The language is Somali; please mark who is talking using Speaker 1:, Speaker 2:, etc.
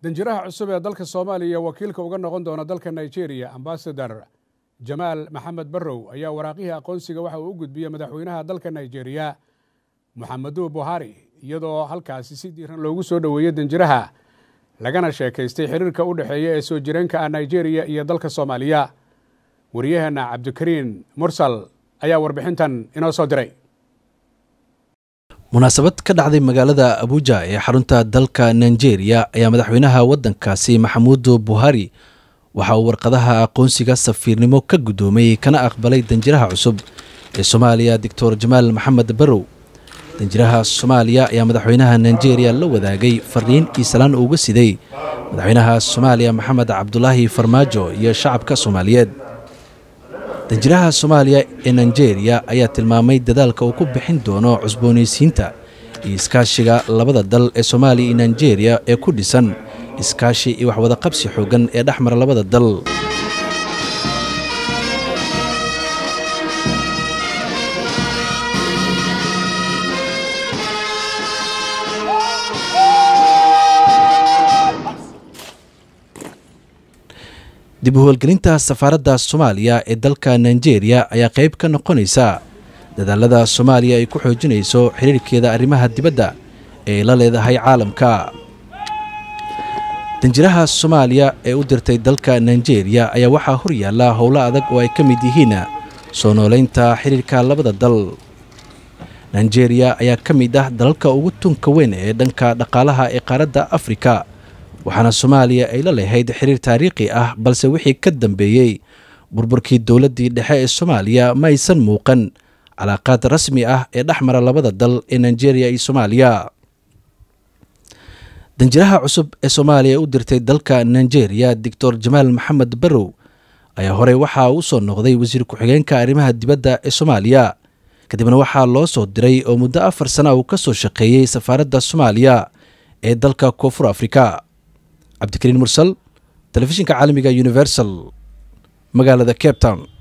Speaker 1: danjiraha cusub ee dalka soomaaliya wakiilka uga noqon doona dalka nigeria ambasador jamaal maxamed barrow ayaa waraaqihii aqoonsiga waxa uu u gudbiyey madaxweynaha dalka nigeria moxameduu buhari iyadoo halkaasi si diiran loogu soo dhoweeyey danjiraha lagana sheekaystay xiriirka u dhexeeya ee soo jireenka ah nigeria iyo dalka soomaaliya wariyaheenna cabdikariin mursal ayaa warbixintan inoo soo diray
Speaker 2: munaasabad ka dhacday magaalada abuja ee xarunta dalka nigeria ayaa madaxweynaha waddankaasi maxamuudu buhari waxa uu warqadaha aqoonsiga safiirnimo ka guddoomay kana aqbalay danjiraha cusub ee soomaaliya doctor jamaal maxamed barrow danjiraha soomaaliya ayaa madaxweynaha nigeria la wadaagay fariin iisalaan uga siday madaxweynaha soomaaliya maxamed cabdulaahi farmaajo iyo shacabka soomaaliyeed danjiraha soomaaliya ee nigeria ayaa tilmaamay dadaalka uu ku bixin doono cusboonaysiinta iyo iskaashiga labada dal ee soomaaliya iyo nigeria ee ku dhisan iskaashi iyo waxwadaqabsi xooggan ee dhex mara labada dal dib u howlgelinta safaaradda soomaaliya ee dalka nigeria ayaa qayb ka noqonaysa dadaalada soomaaliya ay ku xoojinayso xiriirkeeda arrimaha dibadda ee la leedahay caalamka danjiraha soomaaliya ee u dirtay dalka nigeria ayaa waxaa hor yaalla howlo adag oo ay ka mid yihiin soo nooleynta xiriirka labada dal nigeria ayaa ka mid ah dalalka ugu tunka weyn ee dhanka dhaqaalaha ee qaaradda afrika waxaana soomaaliya ay la lahayd xiriir taariikhi ah balse wixii ka dambeeyey burburkii dowladdii dhexe ee soomaaliya ma aysan muuqan calaaqaad rasmi ah ee dhex mara labada dal ee nigeria iyo soomaaliya danjiraha cusub ee soomaaliya u dirtay dalka nigeria doctor jamaal maxamed barrow ayaa horey waxaa u soo noqday wasiir ku-xigeenka arrimaha dibadda ee soomaaliya kadibna waxaa loo soo diray oo muddo afar sana uu ka soo shaqeeyey safaaradda soomaaliya ee dalka koonfur afrika cabdikariin mursal telefishinka caalamiga universal magaalada cape town